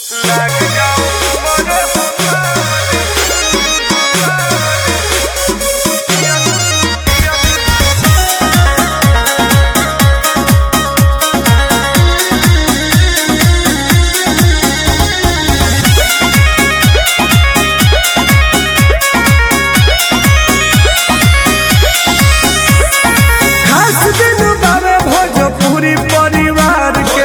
खास दिन बाबे भोजपुरी परिवार के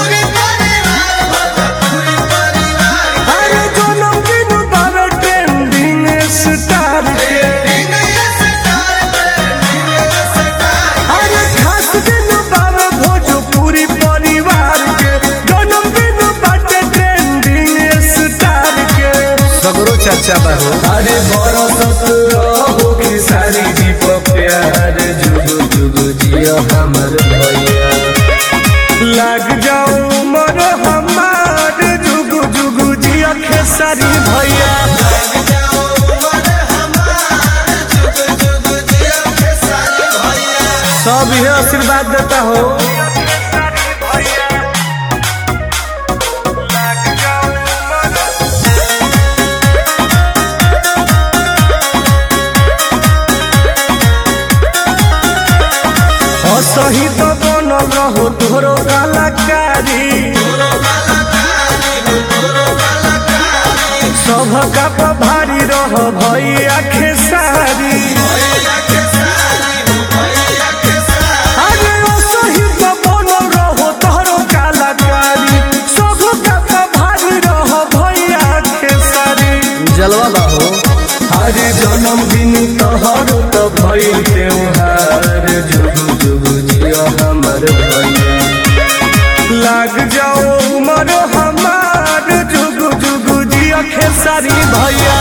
अरे जन्मदिन बाबे ट्रेंडिंग स्टार के अरे खास दिन बाबे भोजपुरी परिवार के जन्मदिन बाटे ट्रेंडिंग स्टार के सगरो चर्चा बा हो अरे बरसत रहो कि सारी जीप प्यार जुग जुग जिया हमर भैया लाग जाओ मर हमार जुग जुग जिया खेसारी भैया सब यह आशीर्वाद देता हो सही तो बनल रहो तोरो कलाकारी सब का भारी रह भैया खेसारी अरे ओ सही तो बनल रहो तोरो कलाकारी सब का भारी रह भैया खेसारी जलवा बा हो अरे जन्मदिन तोहर तो भइल त्योहार जुग जुग जिया हमर भैया लाग जाओ उमर हमार जुग जुग जिया खेसारी भैया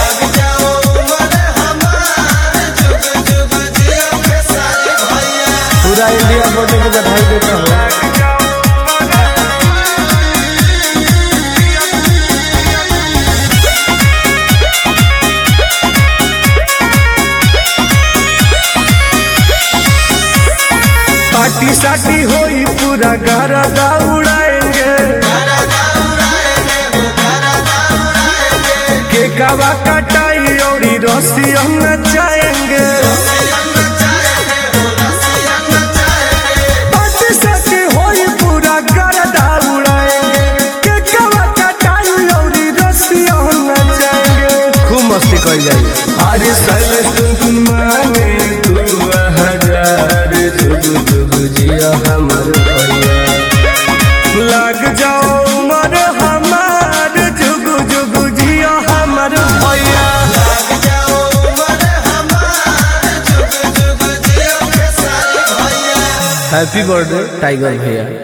पूरा इंडिया बर्थडे के बधाई देता हो पार्टी साटी होई पूरा घर उड़ाएंगे केकवा कटाई और रस्सी हम नचाएंगे पार्टी साटी होई पूरा घर उड़ाएंगे केकवा कटाई और रस्सी हम नचाएंगे खूब मस्ती करी जाइए अरे सल सुन माने तू हजार जुग जुग जिया हमर भैया लग जाओ मर हमार जुग जुग जिया हमर भैया हैप्पी बर्थडे टाइगर भैया